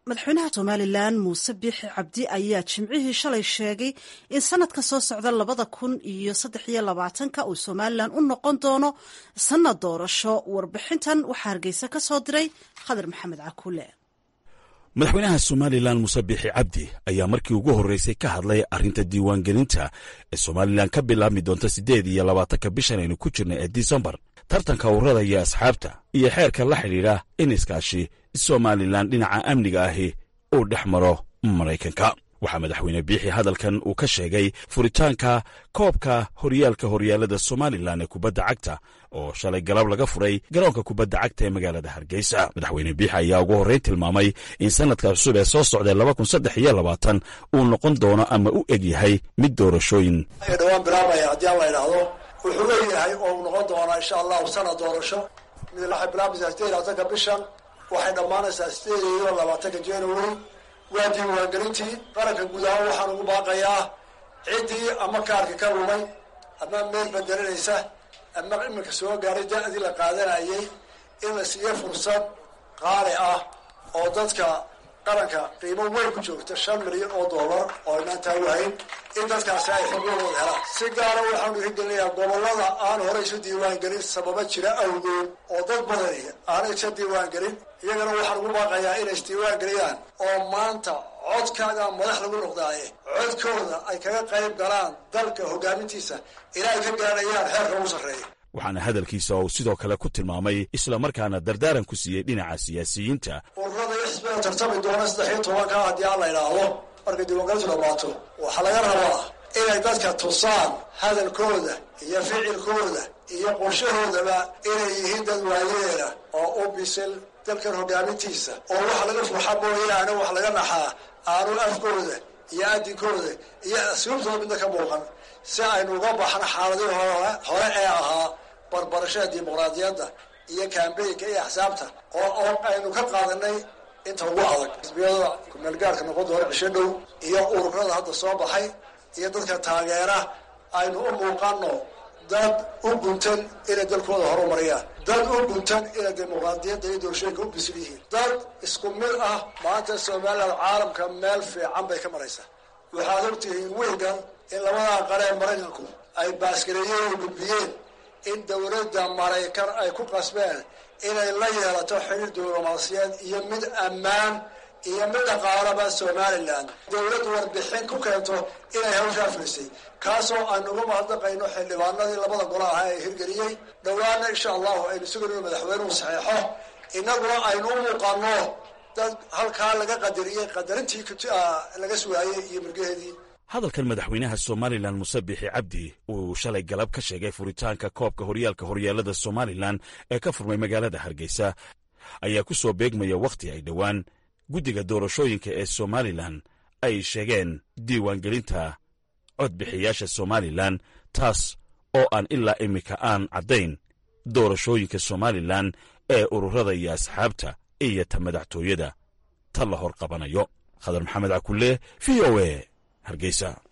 madaxweynaha somalilan muuse biixi cabdi ayaa jimcihii shalay sheegay in sanadka soo socda labada kun iyo saddex iyo labaatanka uu somalilan u noqon doono sanad doorasho warbixintan waxaa hargeysa ka soo diray khadar maxamed cakuule madaxweynaha somalilan muuse biixi cabdi ayaa markii ugu horreysay ka hadlay arrinta diiwaangelinta ee somalilan ka bilaabmi doonta siddeed iyo labaatanka bishan aynu ku jirna ee disembar tartanka urada iyo asxaabta iyo xeerka la xidhiidha in iskaashi somalilan dhinaca amniga ahi uu dhex maro maraykanka waxaa madaxweyne biixi hadalkan uu ka sheegay furitaanka koobka horyaalka horyaalada somalilan ee kubadda cagta oo shalay galab laga furay garoonka kubadda cagta ee magaalada hargeysa madaxweyne biixi ayaa ugu horreyn tilmaamay in sanadka cusub ee soo socda laba kun saddex iyo labaatan uu noqon doono ama u eg yahay mid doorashooyin dhawaan bilaabaya haddii aan la idhaahdo wuxuu leeyahay oo uu noqon doonaa insha allahu sanad doorasho mid waxay bilaabaysaa sideed labaatanka bishan waxay dhammaanaysaa sideed iyo labaatanka january waa diiwaangelintii qaranka guud ahaan waxaan ugu baaqayaa ciddii ama kaarka ka lumay ama meel bedelinaysa ama iminka soo gaaray da-dii la qaadanayay in la siiyo fursad qaali ah oo dadka qaranka qiimo weyn ku joogta shan milyan oo dollar oo aynaan taawahayn in dadkaasi ay xubnahooda helaan si gaara waxaanu hirgelinayaa gobollada aan hore isu diiwaangelin sababa jira awgood oo dad badani aanay isa diiwaangelin iyagana waxaan ugu baaqayaa inay isdiiwaangeliyaan oo maanta codkaaga madax lagu noqdaaye codkooda ay kaga qayb galaan dalka hogaamintiisa ilaa ay ka gaadhayaan xeerka ugu sarreeya waxaana hadalkiisa uu sidoo kale ku tilmaamay islamarkaana dardaaran ku siiyey dhinaca siyaasiyiinta ururada iyo xisbiga tartami doona saddex iyo tobanka haddii aan la idhaahdo markay diiwaangelintu dhamaato waxaa laga rabaa inay dadka tusaan hadalkooda iyo ficilkooda iyo qorshahoodaba inay yihiin dad waayeela oo u bisil dalkan hogaamintiisa oo waxa laga fuuxa mooyaane wax laga naxaa aanu afkooda iyo adinkooda iyo asluubtooda midna ka muuqan si aynu uga baxno xaaladii hore ee ahaa barbarashada dimuqraadiyadda iyo kambeynka iyo axsaabta oo aynu ka qaadanay inta ugu adag xisbiyada kumeelgaarhka noqon doona cisho dhow iyo ururada hadda soo baxay iyo dadka taageera aynu u muuqano dad u guntan inay dalkooda horumariyaan dad u guntan inay dimuqraadiyadda iyo doorashooyinka u bisil yihiin dad isku mid ah maanta somaliland caalamka meel fiican bay ka maraysaa waxaad ogtihiin wiilgan in labadaa qaree maraykanku ay baaskareeyeen oo gudbiyeen in dowladda maraykan ay ku qasbeen inay la yeelato xiriir diblomaasiyeed iyo mid ammaan iyo mid dhaqaalaba somalilan dowladdu warbixin ku keento inay hawshaa firisay kaasoo aan uga mahadnaqayno xildhibaanadii labada golo ahaa ee hirgeliyey dhowaana insha allahu aynu sugayno madaxweynuhu saxeexo innaguna aynu u muuqano dad halkaa laga qadariyey qadarintii laga sugaayey iyo mirgaheedii hadalkan madaxweynaha somalilan muse biixi cabdi uu shalay galab ka sheegay furitaanka koobka horyaalka horyaalada somalilan ee ka furmay magaalada hargeysa ayaa ku soo beegmaya wakhti ay dhowaan guddiga doorashooyinka ee somalilan ay sheegeen diiwaangelinta codbixiyaasha somalilan taas oo aan ilaa iminka aan caddayn doorashooyinka somalilan ee ururada iyo asxaabta iyo ta madaxtooyada ta la hor qabanayo khadar maxamed cakulle v o e hargeysa